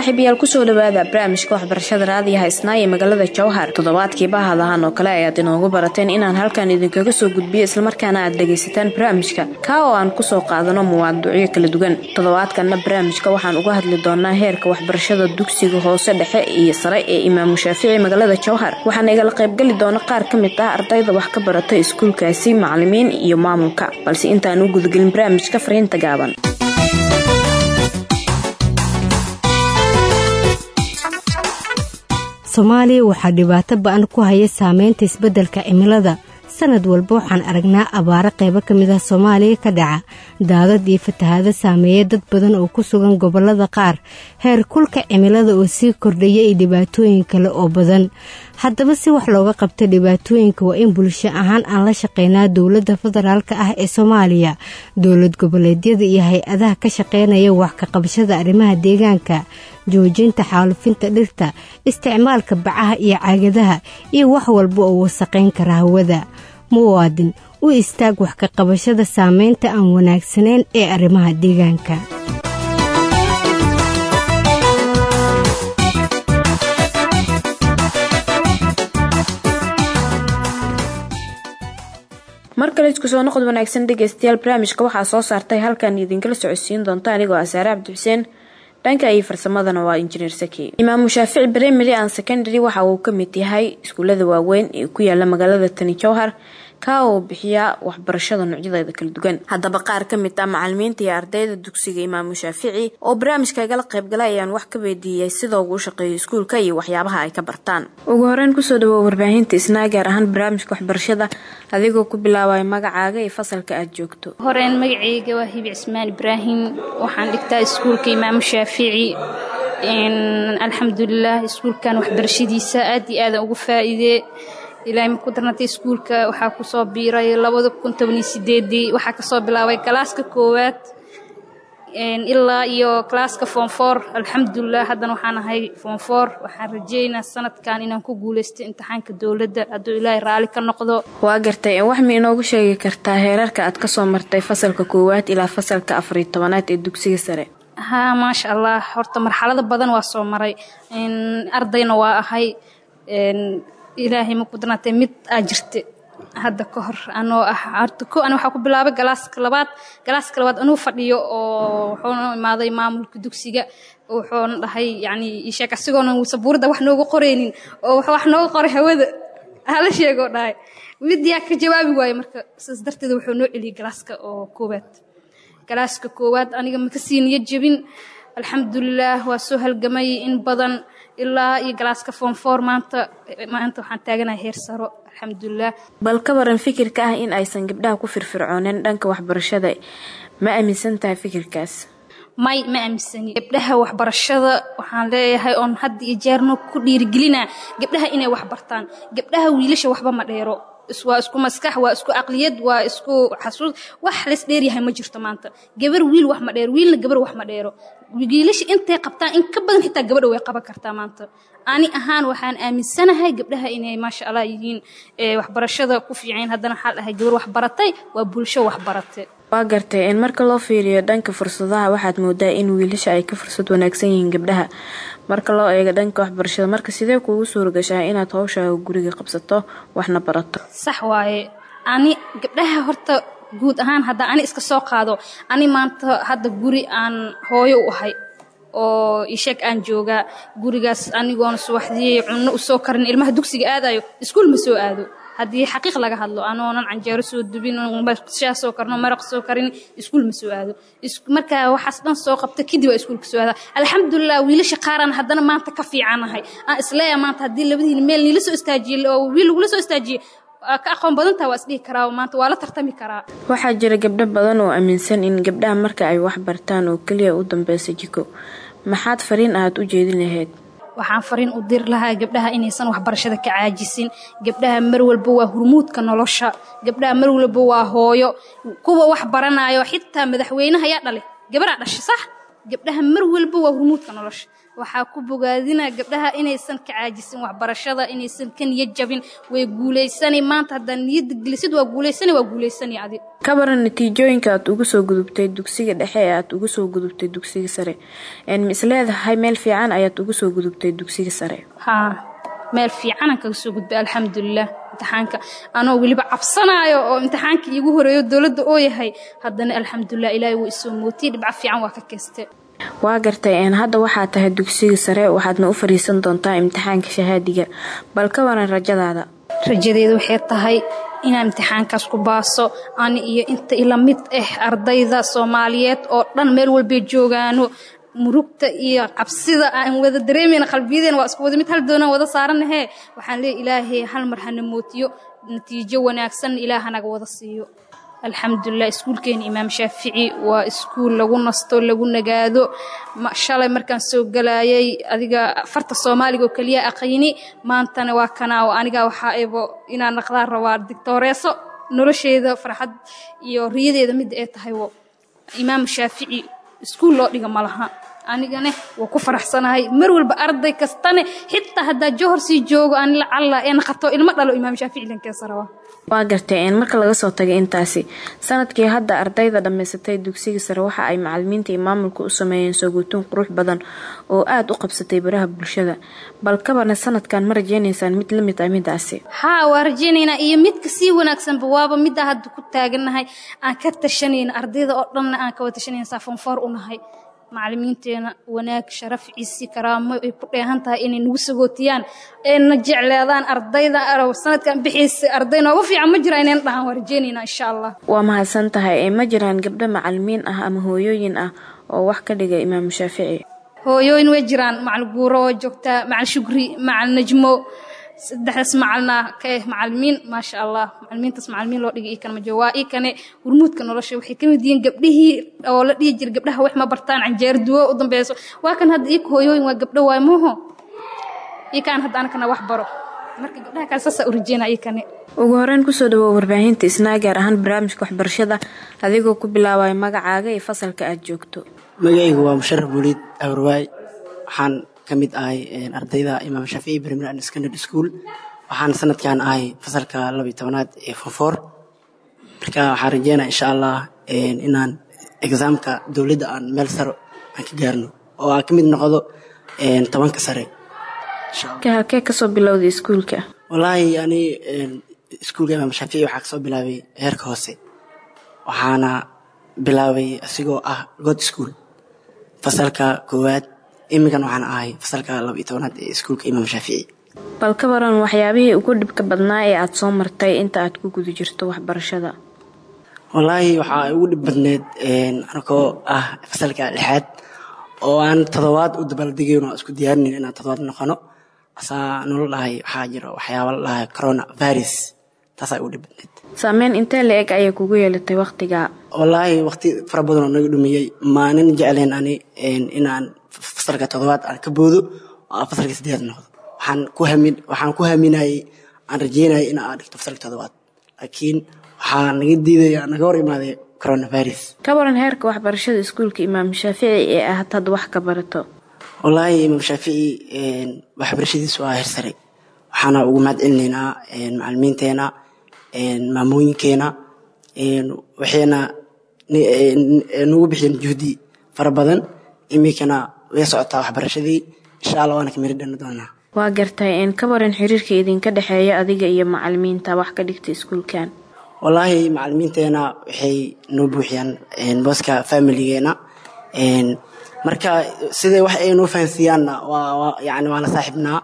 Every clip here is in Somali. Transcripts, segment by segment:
saaxiibayaal kusoo dhawaada barnaamijka waxbarashada raadiyaha isnaa ee magaalada jowhar toddobaadkii bahadahan oo kale ayaad inoogu barateen inaan halkan idinkaga soo gudbiyo islamarkaana aad dhagaysataan barnaamijka kaa oo aan kusoo qaadano muwaaducyo kala duwan toddobaadkanna barnaamijka waxaan uga hadli doonaa heerka waxbarashada dugsiga hoose dhexe iyo sare ee imaamu shaafici magaalada jowhar waxaana igala qaybgeli doona qaar ka mid ah ardayda wax ka barata iskuulkaasi macalimiin iyo maamulka balse intaan u gudagelin barnaamijka fariinta gaaban soomaaliya waxaa dhibaato ba-an ku haya saameynta isbeddelka cimilada sanad walba waxaan aragnaa abaaro qaybo ka mid ah soomaaliya ka dhaca daadad iyo fatahaado saameeya dad badan oo ku sugan gobollada qaar heer kulka cimilada oo sii kordhaya iyo dhibaatooyin kale oo badan haddaba si wax looga qabta dhibaatooyinka waa in bulsho ahaan aan la shaqeynaa dowladda federaalka ah ee soomaaliya dowlad goboleedyada iyo hay-adaha ka shaqeynaya wax ka qabashada arrimaha deegaanka joojinta xaalufinta dhirta isticmaalka bacaha iyo caagadaha iyo wax walba oo wasaqayn kara hawada muwaadin u istaag wax ka qabashada saameynta aan wanaagsanayn ee arrimaha deegaanka mar kale isku soo noqod wanaagsan dhegeystayaal barnaamijka waxaa soo saartay halkan idinkala socodsiin doonta anigoo ah saare cabdi xuseen dhanka iyo farsamadana waa injineer saki imaamu shaafici primary and secondary waxa uu ka mid yahay iskuulada waaweyn ee ku yaala magaalada tani jowhar kaa oo bixiya waxbarashada noocyadeeda kala duwan haddaba qaar ka mid ah macalimiinta iyo ardayda dugsiga imaamu shaafici oo barnaamijka igala qaybgalay ayaan wax ka weydiiyey sida ugu shaqeeyo iskuulka iyo waxyaabaha ay ka bartaan ugu horeyn kusoo dhawow warbaahinta isnaa gaar ahaan barnaamijka waxbarashada adigoo ku bilaabaya magacaaga iyo fasalka aad joogto horeen magaceyga waa hibi cismaan ibraahim waxaan dhigtaa iskuulka imaamu shaafici alxamdulilah iskuulkan waxbarashadiisa aad iyo aadan ugu faa-iidee ilaahay ma ku darnatay iskuulka waxaa kusoo biiray labada kun tobaniyo sideedii waxaa kasoo bilaabay galaaska koowaad ilaa iyo galaaska foomfoor alxamdulilah haddana waxaan ahay foomfoor waxaan rajeynaa sanadkan inaan ku guuleysto imtixaanka dowladda hadduu ilaahay raalli ka noqdo waa gartay wax ma inoogu sheegi kartaa heerarka aad kasoo martay fasalka koowaad ilaa fasalka afariyo tobanaad ee dugsiga sare haa maasha allah horta marxalado badan waa soo maray ardayna waa ahay ilaahay ma ku darnaatay mid aa jirta hadda ka hor anoo ah horta ko an waxaa ku bilaabay galaaska labaad galaaska labaad anuu fadhiyo oo wuxuuna imaaday maamulka dugsiga wuxuuna dhahay yacni isheeg asigoona sabuuradda wax nooga qoraynin oo wax nooga qoray hawada hala sheegoo dhahay midiyaa ka jawaabi waaye marka sidaas darteed wuxuu noo celiyey galaaska oo koowaad galaaska koowaad aniga maka sii niyo jebin alxamdulilah waa soo halgamay in badan ilaa iyo galaaska foomfoor maanta maanta waxaan taaganahay heer saro alxamdulilah bal ka waran fikirka ah in aysan gabdhaha ku firfircooneen dhanka waxbarashada ma aaminsan tahay fikirkaas may ma aaminsani gabdhaha waxbarashada waxaan leeyahay oon hadda iyo jeerno ku dhiirigelinaa gabdhaha inay wax bartaan gabdhaha wiilasha waxba ma dheero waa isku maskax waa isku aqliyad waa isku xasuus wax lays dheeryahay ma jirto maanta gabar wiil wax ma dheero wiilna gabar wax ma dheero wiilasha intay qabtaan in ka badan xitaa gabadha way qaban kartaa maanta ani ahaan waxaan aaminsanahay gabdhaha inay maasha allah yihiin waxbarashada ku fiicayn haddana waxaa dhahay gabar wax baratay waa bulsho wax baratay waa gartay in marka loo fiiriyo dhanka fursadaha waxaad moodaa in wiilasha ay ka fursad wanaagsan yihiin gabdhaha marka loo eego dhanka waxbarashada marka sidee kuugu suuragashaa inaad howshaaga guriga qabsato waxna barato sax waaye ani gabdhaha horta guud ahaan haddaa ani iska soo qaado ani maanta hadda guri aan hooyo u ahay oo isheeg aan joogaa gurigaas anigoona subaxdii cunno usoo karin ilmaha dugsiga aadayo iskuul ma soo aado haddii xaqiiq laga hadlo anoonan canjeero soo dubin shaa soo karno maraq soo karin iskuul ma soo aado marka waxaas dhan soo qabta kadib waa iskuulka soo aada alxamdulilah wiilasha qaaraan haddana maanta ka fiicanahay aan isleeya maanta haddii labadiina meel niila soo istaajiye oo wiil lagula soo istaajiye ka aqoon badantaa waa isdhihi karaa maanta waa la tartami karaa waxaa jira gabdho badan oo aaminsan in gabdhaha marka ay wax bartaan oo keliya u dambeysa jiko maxaad fariin aad u jeedin lahayd waxaan fariin u diri lahaa gabdhaha inaysan waxbarashada ka caajisin gabdhaha mar walba waa hurmuudka nolosha gabdhaha mar walba waa hooyo kuwa wax baranayo xitaa madaxweynaha yaa dhalay gabaraa dhasha sax gabdhaha mar walba waa hurmuudka nolosha waxaa ku bogaadina gabdhaha inaysan ka caajisin waxbarashada inaysan ka niyad jabin way guulaysani maanta haddaa niyadda gelisid waa guulaysani waa guulaysani adi ka baran natiijooyinka aad uga soo gudubtay dugsiga dhexe ee aad uga soo gudubtay dugsiga sare ma is leedahay meel fiican ayaad uga soo gudubtay dugsiga sare haa meel fiicanaan kaga soo gudbay alxamdulilah imtixaanka anoo weliba cabsanaayo oo imtixaanka iigu horeeyo dowladda oo yahay haddana alxamdulilah ilaahay wuu isoo mootiyey dhibco fiican waa ka keeste waa gartay hadda waxaa tahay dugsiga sare waxaadna u fariisan doontaa imtixaanka shahaadiga bal ka waran rajadaada rajadeeda waxay tahay inaan imtixaankaas ku baaso ani iyo inta ila mid ah ardayda soomaaliyeed oo dhan meel walbay joogaano murugta iyo cabsida aan wada dareemayna qalbiyadeena waa isku wada mid hal doonaan wada saaranahee waxaan leeya ilaahay hal mar hana mootiyo natiijo wanaagsan ilaah hanaga wada siiyo alxamdulilah iskuulkeena imaam shaafici waa iskuul lagu nasto lagu nagaado shalay markaan soo galayay adiga farta soomaaliga oo keliya aqayni maantana waa kanaa oo aniga waxaa ebo inaan naqdaan rabaa digtooreeso nolosheeda farxad iyo riyadeeda midda ay tahay imaam shaafici iskuul loo dhiga malaha anigane waa ku faraxsanahay mar walba arday kastane xitaa haddaa johor sii joogo aan lacalla ee naqato ilmo dhalo imaam shaafici dhankeesa rabaa waa gartay marka laga soo tagay intaasi sanadkii hadda ardayda dhammaysatay dugsiga sare waxa ay macalimiinta iyo maamulka u sameeyeen sooguutuun qurux badan oo aada u qabsatay baraha bulshada bal kabana sanadkan ma rajeynaysaan mid lamid ah midaasi haa waa rajeynaynaa iyo midka sii wanaagsanba waaba middaa hadda ku taagannahay aan ka tashanayna ardayda oo dhanna aan kawa tashanayna saafonfoor u nahay macalimiinteena wanaag sharaf ciisi karaamo ay ku dheehan tahay inay nagu sagootiyaan ayna jecleedaan ardayda sanadkan bixiisa arday nooga fiican ma jira inayna dhahaan waa rajeynaynaa insha allah waa mahadsan tahay ma jiraan gabdho macalimiin ah ama hooyooyin ah oo wax ka dhiga imaam shaafici hooyooyin way jiraan macal guuro waa joogtaa macal shugri macal najmo saddexdaas macalna ka eh macalimiin maasha allah macalimiintaas macalimiin loo dhigay ikan majo waa ikane hurmuudka nolosha waxay ka mid yihiin gabdhihii oo la dhihi jira gabdhaha wax ma bartaan canjeer duwo u dambeyso waa kan hadda ika hooyooyin waa gabdho waay mooho ikaan hadda anakana wax baro marka gabdhaha kale saasaa u rajeynaa ikane ugu horeyn kusoo dhawow warbaahinta isnaa gaar ahaan barnaamijka waxbarashada adigoo ku bilaabaya magacaaga iyo fasalka aad joogto magacaygu waa musharaf buuliid awrwaay waxaan ka mid ahay ardayda imaam shaafici primary and secondary school waxaan sanadkan ahay fasalka labiyo tobanaad ee fonfoor marka waxaan rajeynaa insha allah inaan exaamka dowladda aan meel saro aan ka gaarno oo aan ka mid noqdo tobanka sare halkee kasoo bilowday iskuulka wallaahi ani iskuulka imaam shaafici waxaa kasoo bilaabay heerka hoose waxaana bilaabay asigoo ah god school fasalka koowaad iminkan waxaan ahay fasalka laba iyo tobanaad ee iskuulka imaam shaafici bal ka waran waxyaabihii ugu dhibka badnaa ee aada soo martay inta aad ku guda jirto waxbarashada wallaahi waxaa ugu dhib badneed anakoo ah fasalka lixaad oo aan todobaad u dabaaldegayn oo isku diyaarinayn inaan todobaad noqono asaa nolo dhahay waxaa jiro waxyaaba la dhahay corona virus taasaa ugu dhib badneed saameyn intee la eg ayay kugu yeelatay wakhtigaa wallaahi waqti fara badan oo naga dhumiyey maanin jecleen ani inaan fasalka todobaad aan ka boodo oo aan fasalka sideed noqdo waxaan ku hamin waxaan ku haminayay aan rajeynayay in aan dhigto fasalka todobaad laakiin waxaa naga diidaya naga hor imaaday coronavirus ka waran heerka waxbarashada iskuulka imaam shaafici ee aad hadda wax ka barato wallaahi imaam shaafici waxbarashadiisu waa heer sare waxaana ugu mahad celinaynaa macalimiinteena maamooyinkeena waxayna nagu bixiyeen juhdi fara badan iminkana way socotaa waxbarashadii insha allah waana ka miri dhani doonaa waa gartay ka waran xiriirka idinka dhexeeya adiga iyo macalimiinta wax ka dhigta iskuulkan wallaahi macalimiinteena waxay noo buuxiyaan booska familigeena marka siday wax ay noo fahansiiyaanna waa yani waa la saaxiibnaa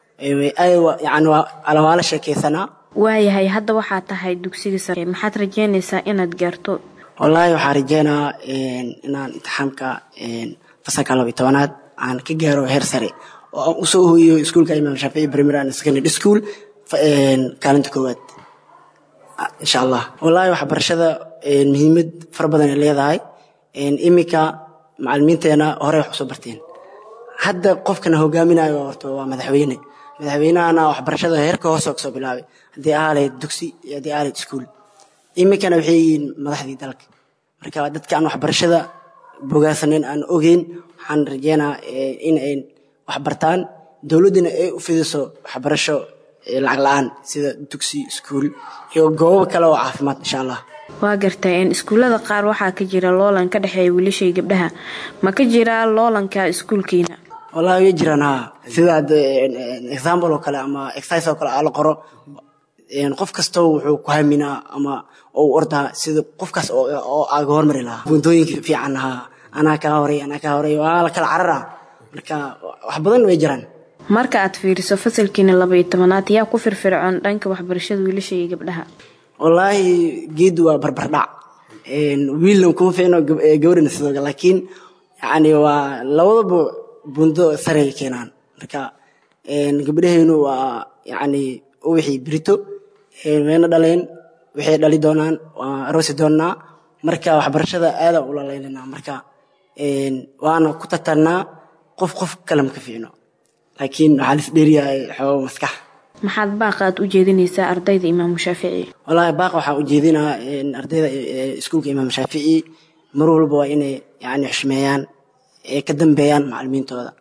yani waa la sheekeysanaa waayahay hadda waxaa tahay dugsiga sare maxaad rajeynaysaa inaad gaarto wallaahi waxaan rajeynaa inaan imtixaamka fasalka laba iyo tobanaad aan ka gaaro heer sare oo aan usoo hoyiyo iskuulka imaam shaafici primary and secondary school kaalinta koowaad insha allah wallaahi waxbarashada muhiimad fara badan ay leedahay iminka macalimiinteena horey wax usoo barteen hadda qofkana hogaaminayo horta waa madaxweyne madaxweynahana waxbarashada heerka hoose oo kasoo bilaabay haddii ahaaleyd dugsi iyo haddii ahaaleyd iskuul iminkana waxay yihiin madaxdii dalka marka dadka aan waxbarashada bogaasaneyn aan ogeyn waxaan rajeynaa in ay wax bartaan dowladdina ay u fidiso waxbarasho lacag la-aan sida dugsi iskuul iyo goobo kale oo caafimaad insha allah waa gartay iskuullada qaar waxaa ka jira loolan ka dhexeeya wiilashai gabdhaha ma ka jiraa loolanka iskuulkiina wallahi way jiraan haa sida example oo kale ama exercise oo kale aa la qoro qof kastoo wuxuu ku haminaa ama u ordaa sida qofkaas oo aaga hormari lahaa buuntooyinka fiican haa anaa kaa horay anaa kaa horay waa la kala cararaa marka wax badan way jiraan marka aad fiiriso fasalkiina labaiyo tobanaad yaa ku firfircoon dhanka waxbarashada wiilasha iyo gabdhaha wallaahi geedu waa barbardhac wiilna kuma fiicno gabadhina sidoo kale laakiin yacni waa labadaba buundo saray keenaan marka gabdhahaynu waa yacni wixii birito wayna dhaleen waxay dhali doonaan waa aroosi doonnaa marka waxbarashada aadaan ula laylinaa marka waana ku tartarnaa qof qof kale ma ka fiicno laakiin waxaa lis dheeriyahay xoogo maskax maxaad baaqa aad u jeedinaysaa ardayda imaamu shaafici wallaahi baaqa waxaa u jeedinaa ardayda iskuulka imaam shaafici mar walba waa inay yani xushmeeyaan ka dambeeyaan macalimiintooda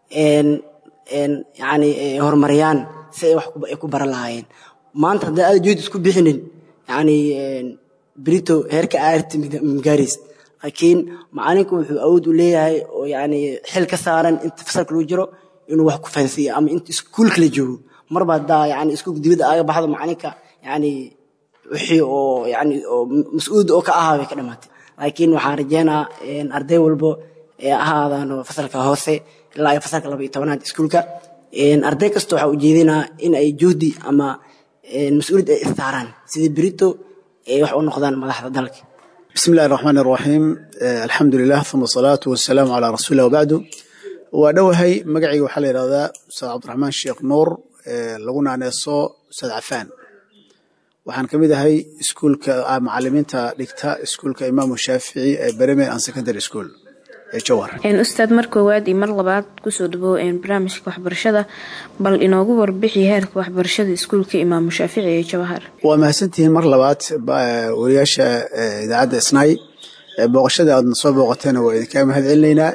yani horumariyaan si ay wax ku baran lahaayeen maanta haddii aada juhd isku bixinin yani brito heerka aarti magaarays laakiin macalinku wuxuu awood u leeyahay oo yani xil ka saaran inta fasalka lagu jiro inuu wax ku fahansiiyo ama inta iskuulka la joogo marba haddaa yani iskuulka dibadda aaga baxdo macalinka yani wixii oo yani oo mas-uulda oo ka ahaa bay ka dhamaatay laakiin waxaan rajeynaa arday walbo ee ahaadaan fasalka hoose ilaa iyo fasalka laba iyo tobanaad iskuulka arday kasta waxaa ujeedinaa in ay juhdi ama mas-uuliyad ay istaaraan sidii berito ay wax u noqdaan madaxda dalka بسم الله الرحمن الرحيم الحمد لله ثم الصلاة والسلام على رسول الله وبعد ودوهي مقعي وحال هذا أستاذ عبد الرحمن الشيخ نور لغونا نيسو أستاذ عفان waxaan ka mid ahay iskuulka macalimiinta dhigta iskuulka imaamu shaafici ee bereme and secondary school ee jowhar ustaad mar koowaad iyo mar labaad kusoo dhabow barnaamijka waxbarashada bal inoogu warbixi heerka waxbarashada iskuulka imaamu shaafici ee jawhar waa mahadsantihiin mar labaad wariyaasha idaacadda isnaay booqashada aadna soo booqateena waa idinkaa mahad celinaynaa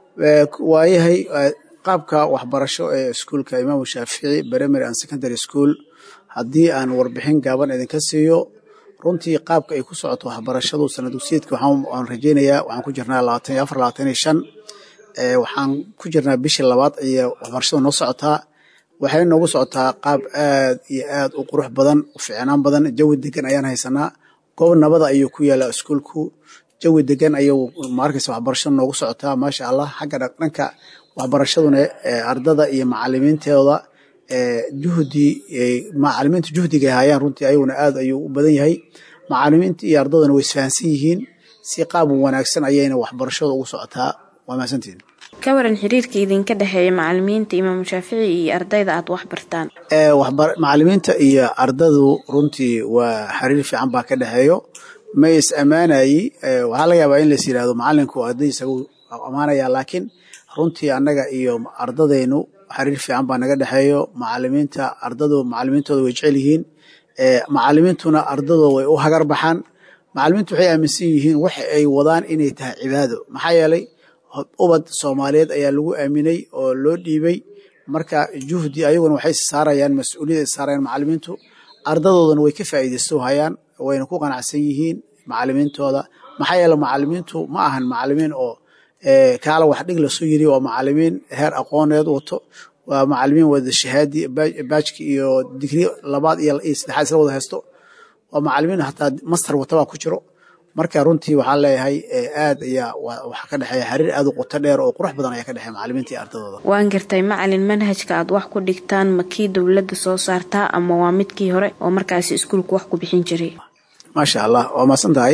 waayahay qaabka waxbarasho ee iskuulka imaamu shaafici primary and secondary school haddii aan warbixin gaaban idinka siiyo runtii qaabka ay ku socoto waxbarashadu sana dugsiyeedka waxaan rajeynayaa waxaan ku jirnaa labaatan iyo afar labaatan iyo shan waxaan ku jirnaa bishii labaad iyo waxbarashadu noo socotaa waxay noogu socotaa qaab aad iyo aad u qurux badan u fiicnaan badan jawi degan ayaan haysanaa goob nabada ayuu ku yaalaa iskuulku jawi degan ayuu maarkaysa waxbarashadu noogu socotaa maasha allah xagga dhanka waxbarashaduna ardada iyo macalimiintooda juhdi macalimiinta juhdiga hayaan runtii ayaguna aad ayuu u badan yahay macalimiinta iyo ardaduna way isfahansan yihiin si qaab wanaagsan ayayna waxbarashada ugu socotaa waa mahadsantihin ka waran xiriirka idinka dhexeeya macalimiinta imaamu shaafici iyo ardayda aad wax bartaan macalimiinta iyo ardadu runtii waa xiriir fiican baa ka dhexeeyo ma is ammaanayi waxaa laga yaabaa in lais yidhahdo macalinku ardaydiisa ammaanaya laakiin runtii annaga iyo ardadaynu xiriir fiican baa naga dhexeeyo macalimiinta ardadu macalimiintooda way jecel yihiin macalimiintuna ardadooda way u hagar baxaan macalimiintu waxay aaminsan yihiin waxa ay wadaan inay tahay cibaado maxaa yeelay ubad soomaaliyeed ayaa lagu aaminay oo loo dhiibay marka juhdi ayaguna waxay saarayaan mas-uuliyad ay saarayaan macalimiintu ardadoodana way ka faa'iidaysto hayaan wayna ku qanacsan yihiin macalimiintooda maxaa yeele macalimiintu ma ahan macalimiin oo kaala wax dhig lasoo yiri waa macalimiin heer aqooneed wato waa macalimiin wada shahaadi baajki iyo digri labaad iyo saddexaad isla wada haysto waa macalimiin hataa master watabaa ku jiro marka runtii waxaan leeyahay aad ayaa waxaa ka dhexeeya xiriir aad u qoto dheer oo qurux badan ayaa ka dhexeeya macalimiinta iyo ardadooda waan gartay macalin manhajka aad wax ku dhigtaan ma kii dowladda soo saartaa ama waa midkii hore oo markaasi iskuulku wax ku bixin jiray maasha allah waa maasan tahay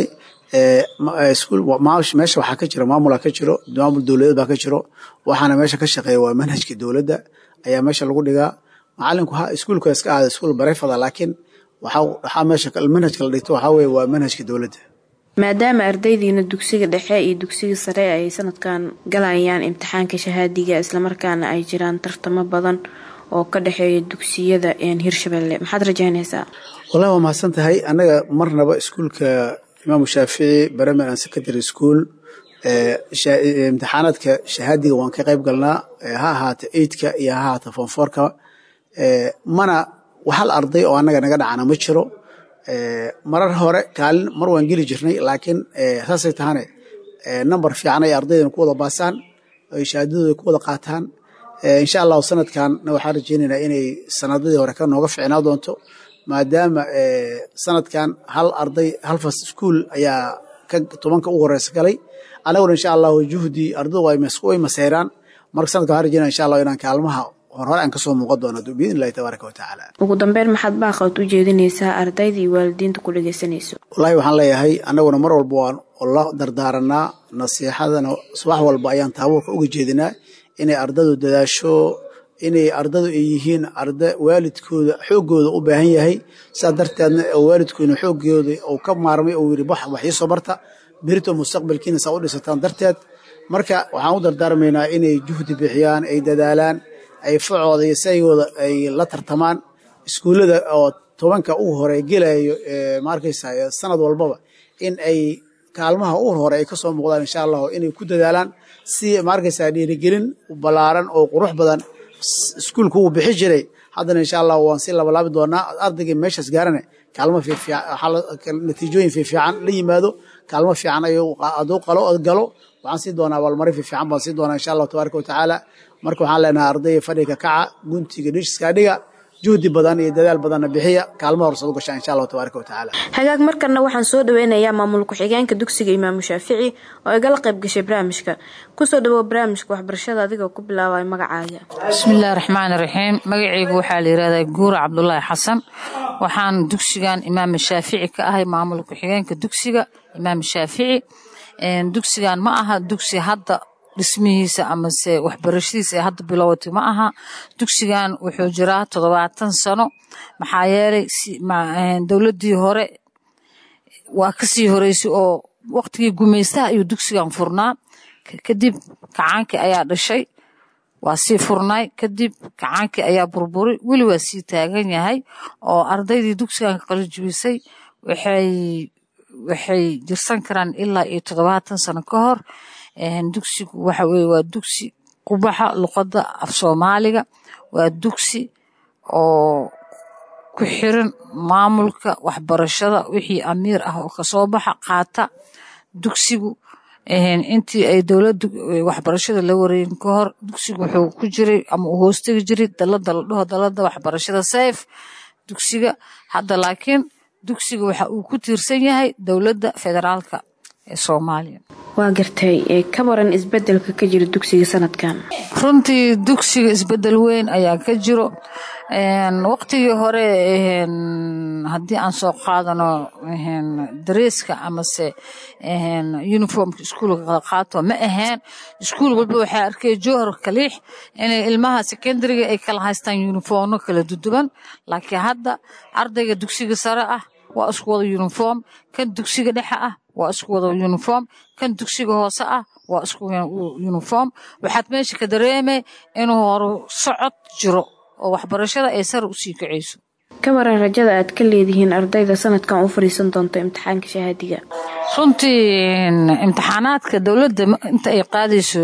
meesha waxaa ka jiro maamula ka jiro maamul dowladeed baa ka jiro waxaana meesha ka shaqeeya waa manhajka dowladda ayaa meesha lagu dhigaa macalinku iskuulka iska aada iskuul barefada laakiin waxaa meesha manhajka la dhigto waxaa weye waa manhajka dowladda maadaama ardaydiina dugsiga dhexe iyo dugsiga sare ay sanadkan galayaan imtixaanka shahaadiga islamarkaana ay jiraan tartamo badan oo ka dhexeeya dugsiyada hirshabelle maxaad rajaynaysaa wallahi waa mahadsan tahay annaga marnaba iskuulka imaamu shaafici primary and secondary school imtixaanaadka shahaadiga waan ka qayb galnaa ha ahaata eidka iyo ha ahaata fonforka mana hal arday oo annaga naga dhacana ma jiro marar hore kaalin mar waan geli jirnay laakiin saasay tahane number fiican ay ardaydan ku wada baasaan ay shahaadadooda ku wada qaataan insha allahu sanadkanna waxaan rajeynaynaa inay sanadadii hore ka nooga ficnaa doonto maadaama sanadkan hal arday hal fas iskuol ayaa ka tobanka ugu horeysa galay anaguna insha allahu juhdi ardaydu way maseyraan marka sanadka waxaan rajeynaya insha allahu inaan kaalmaha horhore aan kasoo muuqan doono biidn illahi tabaaraka watacaala ugu dambeyn maxaad baaqood u jeedinaysaa ardayda iyo waalidiinta ku dhegeysanayso wallaahi waxaan leeyahay annaguna mar walba waan la dardaaranaa nasiixadana subax walba ayaan taabuurka uga jeedinaa inay ardadu dadaasho inay ardadu ay yihiin arda waalidkooda xooggooda u baahan yahay sidaa darteedna waalidkoodna xooggooda uu ka maarmay uu yidhi wax iisoo barta berito mustaqbalkiina saa u dhisataan darteed marka waxaan u dardaarmaynaa inay juhdi bixiyaan ay dadaalaan ay facooda iyo saygooda ay la tartamaan iskuullada oo tobanka ugu hore gelayo ma arkaysa sanad walbaba in ay kaalmaha ugu hore ay kasoo muuqdaan insha allahu inay ku dadaalaan si ma arkaysa dhiirigelin ballaaran oo qurux badan iskuulku uu bixi jiray haddana insha allah waan si labalaabi doonaa ardaygii meeshaas gaarane kaalmo natiijooyin fiifiican la yimaado kaalmo fiican aduu qalo galo waxaan sii doonaa abaalmarin fiifiican baan sii doonaa insha allahu tabaaraka watacaala marka waxaan leenahay ardayga fadhiga kaca guntiga dhiskaa dhiga juhdi badan iyo dadaal badanna bixiya kaalmo horsad u gashaa insha allahu tabaaraka watacaala hagaag markanna waxaan soo dhaweynayaa maamul ku-xigeenka dugsiga imaamu shaafici oo igala qayb gashay barnaamijka kusoo dhawow barnaamijka waxbarashada adigoo ku bilaabay magacaaga bismillaahi raxmaani raxiim magacaygu waxaa la yihahdaa guura cabdulaahi xasan waxaan dugsigan imaam shaafici ka ahay maamul ku-xigeenka dugsiga imaam shaafici dugsigan ma aha dugsi hadda dhismihiisa amase waxbarashadiisa ee hadda bilowatay ma aha dugsigan wuxuu jiraa toddobaatan sano maxaa yeelay dowladdii hore waa kasii horeysay oo waqtigii gumaystaha ayuu dugsigan furnaa kadib kacaankii ayaa dhashay waa sii furnaay kadib kacaankii ayaa burburay weli waa sii taagan yahay oo ardaydii dugsigan ka qalijibisay waxay waxay jirsan karaan ilaa iyo toddobaatan sano ka hor dugsigu waxa weye waa dugsi qubaxa luqadda af soomaaliga waa dugsi oo ku xiran maamulka waxbarashada wixii amiir ah oo kasoo baxa qaata dugsigu intii ay dowladda waxbarashada la wareegin ka hor dugsigu wuxuu ku jiray ama uu hoostegi jiray dalada la dhaho dalada waxbarashada sayf dugsiga hadda laakiin dugsiga waxa uu ku tiirsan yahay dowladda federaalka ee soomaaliya waa gartay ka waran isbedelka ka jira dugsiga sanadkan runtii dugsiga isbedel weyn ayaa ka jiro waqtigii hore haddii aan soo qaadano dareeska amase uniformka iskuulka qaato ma aheen iskuul walba waxaa arkay jowhar kaliix inay ilmaha secondariga ay kala haystaan uniformno kala duduban laakiin hadda ardayga dugsiga sare ah waa isku wada uniform kan dugsiga dhexe ah waa isku wada uniform kan dugsiga hoose ah waa isku uniform waxaad meesha ka dareemay inuu horu socod jiro oo waxbarashada ay sare usii kacayso ka waran rajada aad ka leedihiin ardayda sanadkan u fadhiisan doonta imtixaanka shahaadiga runtii imtixaanaadka dowladda inta ay qaadayso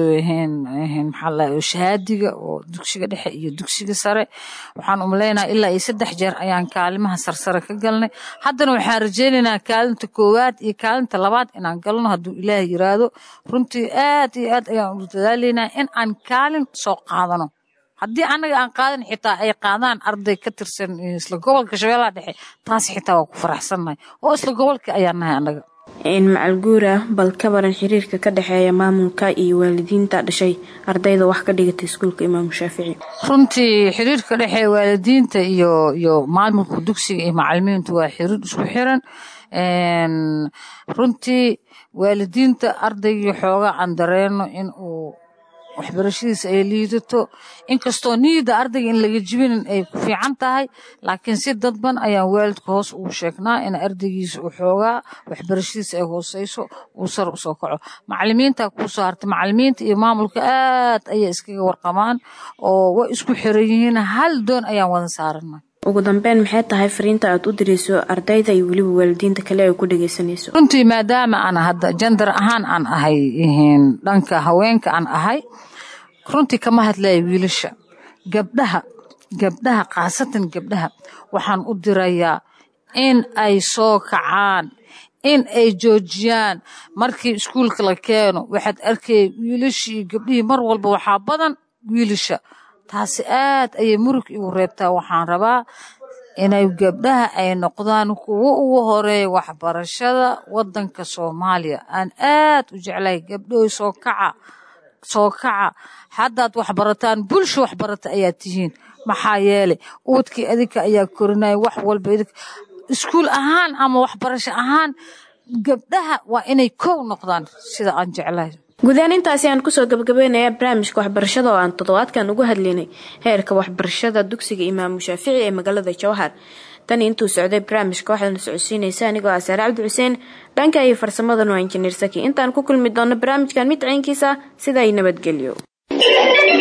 maxaa shahaadiga oo dugsiga dhexe iyo dugsiga sare waxaan umaleynaa ilaa iyo saddex jeer ayaan kaalimaha sarsare ka galnay haddana waxaan rajeynaynaa kaalinta koowaad iyo kaalinta labaad inaan galno hadduu ilaah yiraahdo runtii aad iyo aad ayaan u dadaalaynaa in aan kaalin soo qaadano haddii anaga aan qaadan xitaa ay qaadaan arday ka tirsan isla gobolka shabeellaha dhexe taas xitaa waa ku faraxsannahay oo isla gobolka ayaan nahay anaga macal guura bal ka baran xiriirka ka dhexeeya maamulka iyo waalidiinta dhashay ardayda wax ka dhigatay iskuulka imaamu shaafici runtii xiriirka dhexeeya waalidiinta iyo iyo maamulka dugsiga iyo macalimiintu waa xiriir isku xiran runtii waalidiinta ardaygii xooga aan dareeno in uu waxbarashadiisa ay liidato inkastoo niyadda ardayga in laga jibinin ay ku fiican tahay laakiin si dadban ayaan waalidka hoos ugu sheegnaa in ardaygiisa uu xoogaa waxbarashadiisa ay hooseyso uu sar usoo kaco macalimiinta kuusoo hartay macalimiinta iyo maamulka aad ayay iskaga warqamaan oo way isku xiran yihiin hal doon ayaan wada saarana ugu dambeyn maxay tahay fariinta aad u dirayso ardayda iyo weliba waalidiinta kale ay ku dhageysanayso runtii maadaama aan hadda jandar ahaan aan ahay ihiin dhanka haweenka aan ahay runtii kama hadlaya wiilasha gabdhaha gabdhaha khaasatan gabdhaha waxaan u dirayaa in ay soo kacaan in ay joojiyaan markii iskuulka la keeno waxaad arkaya wiilashii iyo gabdhihii mar walba waxaa badan wiilasha taasi aad ayay murug igu reebtaa waxaan rabaa inay gabdhaha ay noqdaan kuwo ugu horeeya waxbarashada wadanka soomaaliya aan aad u jeclahay gabdhoy soo kaca soo kaca haddaad waxbarataan bulsha waxbarata ayaa tihiin maxaa yeelay uwadkii adinka ayaa korinaya wax walba iskuul ahaan ama waxbarasho ahaan gabdhaha waa inay kow noqdaan sida aan jeclahay guudahaan intaasi aan kusoo gabagabeynaya barnaamijka waxbarashada oo aan toddobaadkan uga hadlaynay heerka waxbarashada dugsiga imaamu shaafici ee magaalada jawhar tan intuu socday barnaamijka waxaadna socodsiinaysa anigoo ah saare cabdi xuseen dhanka iyo farsamadana waa injineer saki intaan ku kulmi doono barnaamijkan mid ciinkiisa sida ay nabadgelyo